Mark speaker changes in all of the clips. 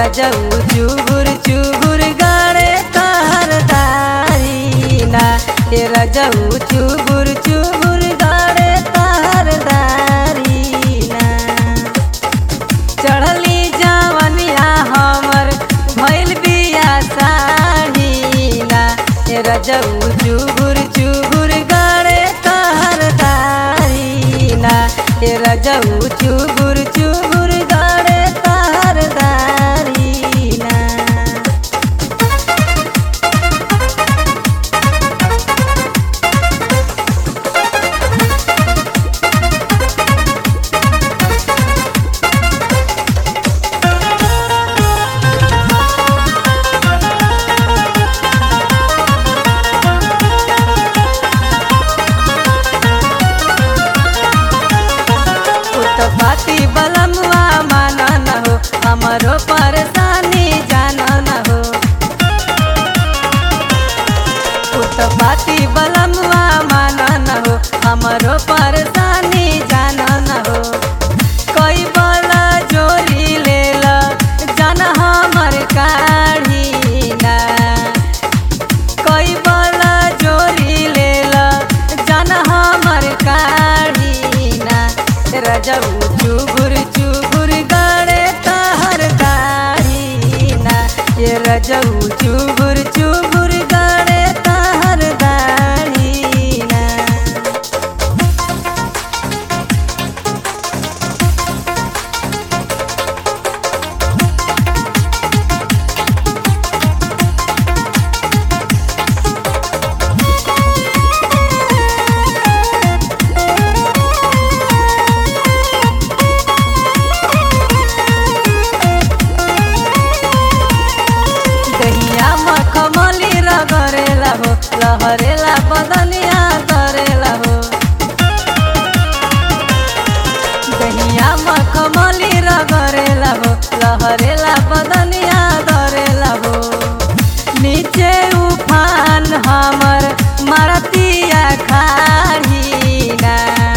Speaker 1: रजऊ चुबुर चुबुर गाड़े तहर दारीना ए रजऊ चुबुर चुबुर गाड़े तहर दारीना चढ़ली जवनिया हमर भइल बिया साढ़ीना ए रजऊ चुबुर चुबुर गाड़े तहर दारीना ए रजऊ चुबुर चुबुर गाड़े तहर दारीना उत्पत्ति बलमुआ मान न हो हमरो परेशानी जान न हो उत्पत्ति बलमुआ मान न हो हमरो परेशानी जान न हो कई बल जोरी लेल जान हमर काढ़ी ना कई बल जोरी लेल जन हमर काढ़ीना रजऊ चुबुर चुबुर गड़े तहर दाढ़ीना ये रजऊ चुबुर चुबुर गड़े तहर दाढ़ीना दहिया मखमली रगरेला हो लहरेला बदनिया करेला हो दहिया मखमली रगरेला हो लहरेला बदनिया करेला हो नीचे उफान हमर मारतिया खाड़ीना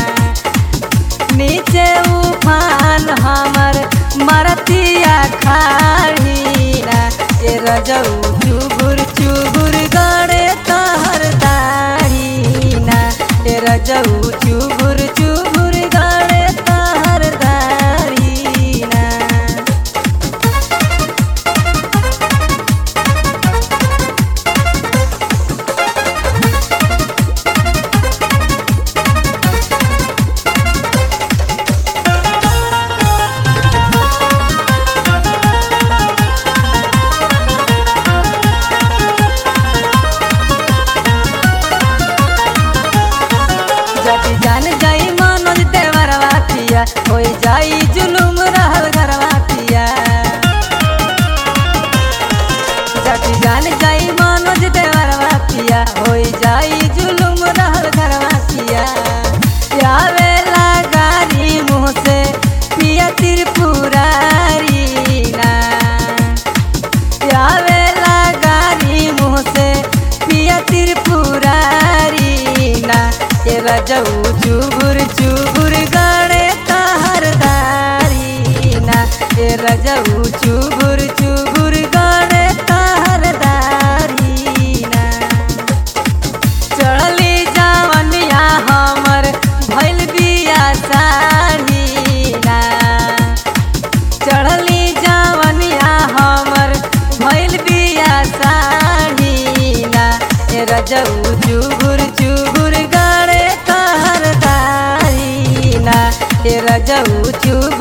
Speaker 1: नीचे उफान हमर मरतिया खाड़ीना ए रजऊ चुबुर चुबुर गड़े तहर दाढ़ीना ए रजऊ चुबुर चुबुर गड़े तहर दाढ़ीना जति जान जाई मनोज देवरवा पिया होई जाई जुलुम रहल घरवा पिया जति जान जाई मनोज देवरवा पिया होई जाई जुलुम रहल घरवा पिया आवेला गारी मुँह से पिया त्रिपुरारी ना आवेला गारी मुँह से पिया त्रिपुरारी ना ए रजऊ चुबुर चुबुर गड़े तहर दारी ना ए रजऊ चुबुर चुबुर गड़े तहर दारी ना चढ़ली जवनिया हमर भइल बिया साढ़ीना चढ़ली जवनिया हमर भइल बिया साढ़ीना ए रजऊ चुबुर चुबुर गड़े तहर दारीना ए रजऊ चुबुर